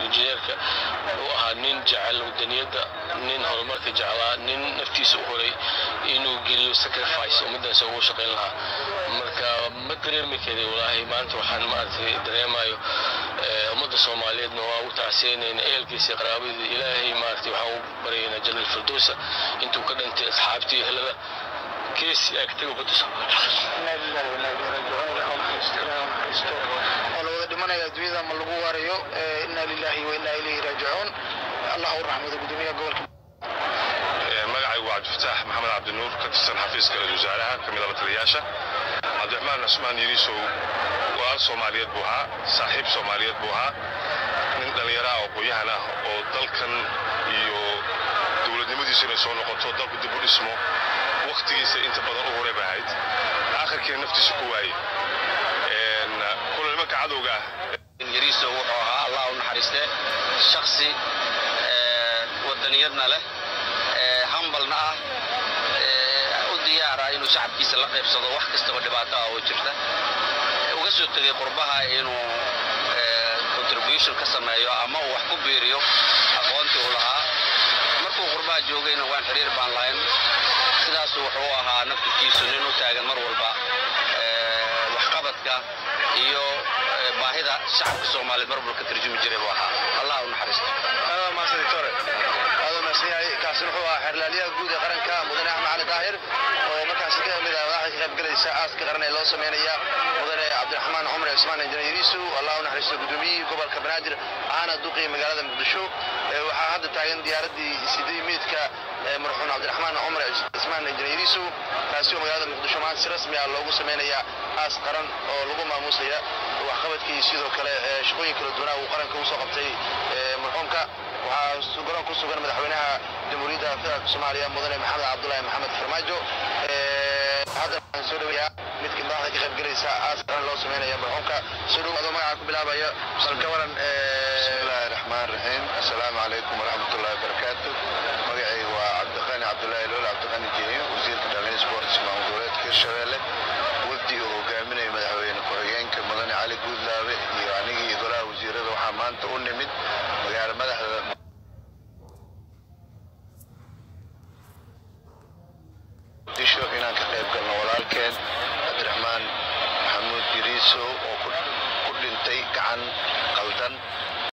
injineerka uu ahaa nin jecel wadaniyadda nin horumarka jeclaa nin naftiisa u horay inuu geliyo sacrifice ummaddaas ugu shaqayn lahaa marka ma dareemi kari walaahi maanta waxaan maaragtay dareemayo ummadda soomaaliyeedna waa u tacsiyanayna ehelkiisa qaraabadii ilaahay maaragtay waxaan u baryaynaa janal firdowsa intuu ka dhintay asxaabtii ehelada keesi agtay ummadda oo la wada dhimanaya adduunyada ma lagu waarayo inna lillahi wa inna ilayhi raajicuun allah u raxmado gudoomiyaha gobolka magacaygu waa cabdifataax maxamed cabdinuur ka tirsan xafiiska ra-isul wasaaraha ka mid a lataliyaasha cabdiraxmaan cusmaan yiriisow walaal soomaaliyeed buu ahaa saaxiib soomaaliyeed buu ahaa nin dhallinyaro ah oo qoyahan ah oo dalkan iyo dowladnimadiisu inay soo noqoto dalku dib u dhismo wakhtigiisa inta badan u horay bay ahayd aakhirkiina naftiisa ku waayey kula nimanka cadowga ah yariiso wuxuu ahaa allah u naxariiste shaksi wadaniyadna leh hambalna ah u diyaara inuu shacabkiisa la qaybsado wax kastaba dhibaato ah oo jirta uga soo tegay qurbaha inuu contribution ka sameeyo ama uu wax ku biiriyo aqoontii uu lahaa markuu qurbaha joogayna waan xiriir baan lahayn sidaasu wuxuu ahaa naftirkiisu nin u taagan mar walba waxqabadka iyo baahida shacabka soomaaliyeed mar walba ka tarjumi jiray buu ahaa allah u naxariisto kaasina wuxuu ahaa xeerlaaliyaha guud ee qaranka mudane axmed cali daahir oo markaasi ka mid ah madaxda ka qaybgalaysa aaska qaran ee loo sameynaya mudane cabdiraxmaan cumar cismaan injineer yariisu allah u naxariisto gudoomiyihii gobolka banaadir ahaana duqii magaalada muqdisho waxaa hadda taagan diyaaraddii sidii miidka marxuum cabdiraxmaan cumar cismaan injineer yariisu kaasi oo magaalada muqdisho maanta si rasmi ah loogu sameynaya aas qaran oo lagu maamuusaya waxqabadkii sidoo kale shaqooyin kala duwanaa uu qaranka usoo qabtay marxuumka waxaa garoon ku sugan madaxweynaha jamhuuriyadda federaalka soomaaliya mudane maxamed cabdulaahi maxamed farmaajo haddana waxaan soo dhaweeyaa midka madaxda ka qaybgalaysa aas qaran loo sameynaya marxuumka soo dhow adoo magaca ku bilaabaya balka waran bismillaahi raxmaan raxiim assalaamu calaykum waraxmatullahi wabarakaatu magacaygu waa cabdiqani cabdulaahi lool cabdiqani jeeyo wasiirka dhallinyada sports maamul goboleedka hirshabeelle wafdi uu hogaaminaya madaxweyne ku-xigeenka mudane cali guudlaabe iyo anigii golaha wasiirada waxaa maanta u nimid magaalo madaxda muqdisho inaan ka qayb galno walaalkeen cabdiraxmaan maxamuud yiriisow oo ku dhintay gacan qaldan